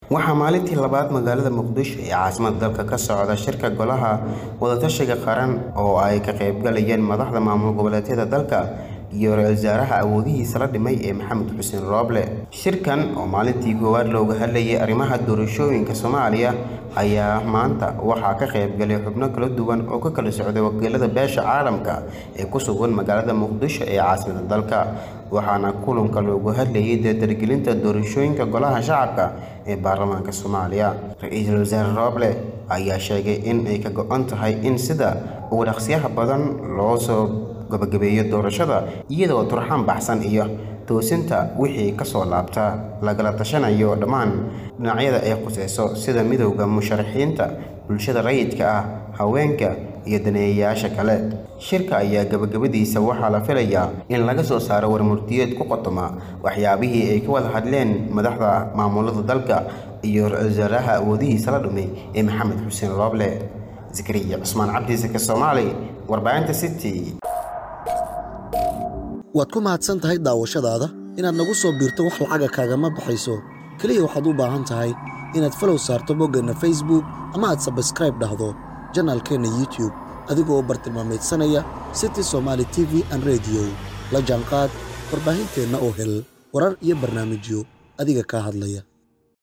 waxaa maalintii labaad magaalada muqdisho ee caasimada dalka ka socda shirka golaha wadatashiga qaran oo ay ka qaybgalayeen madaxda maamul goboleedyada dalka iyo ra-iisul wasaaraha awoodihiisa la dhimay ee maxamed xuseen rooble shirkan oo maalintii koowaad looga hadlayay arrimaha doorashooyinka soomaaliya ayaa maanta waxaa ka qaybgalay xubno kala duwan oo ka kala socday wakiilada beesha caalamka ee ku sugan magaalada muqdisho ee caasimada dalka waxaana kulanka loogu hadlayay dardargelinta doorashooyinka golaha shacabka ee baarlamaanka soomaaliya ra-iisul wasaare rooble ayaa sheegay in ay ka go-an tahay in sida ugu dhaqsiyaha badan loo soo gabagabeeyo doorashada iyadoo turxaan baxsan iyo toosinta wixii kasoo laabta lagala tashanayo dhammaan dhinacyada ay khuseyso sida midowda musharaxiinta bulshada rayidka ah haweenka iyo daneeyayaasha kale shirka ayaa gabagabadiisa waxaa la filayaa in laga soo saaro warmurtiyeed ku qotoma waxyaabihii ay ka wada hadleen madaxda maamulada dalka iyo ra-iisul wasaaraha awoodihiisa la dhumay ee maxamed xuseen rooble zakariya cusmaan cabdisake soomaali warbaahinta city waad ku mahadsan tahay daawashadaada inaad nagu soo biirto wax lacaga kaagama baxayso keliya waxaad u baahan tahay inaad falow saarto boggeenna facebook ama aad sabskraib dhahdo janaalkeenna youtube adigoo bartilmaameedsanaya city somaali t v an rediyo la jaanqaad warbaahinteenna oo hel warar iyo barnaamijyo adiga kaa hadlaya